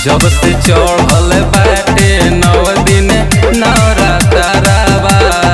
जब से चढ़ल बाटे नौ दिन नवरात्रवा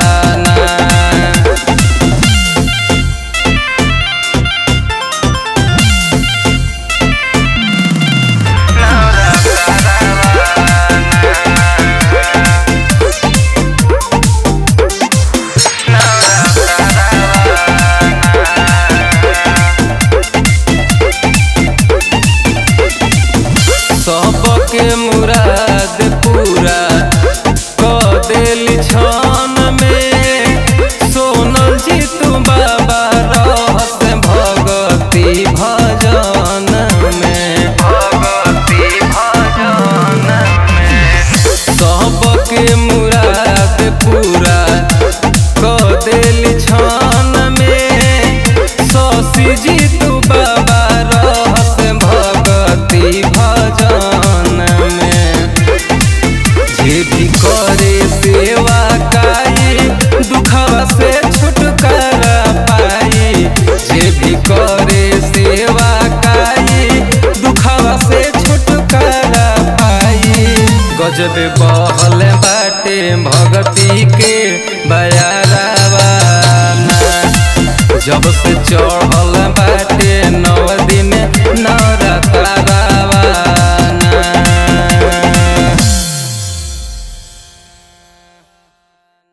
सबके मुराद पूरा क देली छन में सोनल जी तू बाबा रहस भगती भजन में भगती भजन में सबके मुराद पूरा क देली छन में शशि जी तू बाबा रहस भगती भजन में जे भी करे सेवा काई दुखवा से छुटकारा पाई जे भी करे सेवा काई दुखवा से छुटकारा पाई गजब बहल बाटे भगती के बयारावा जब से चढ़ल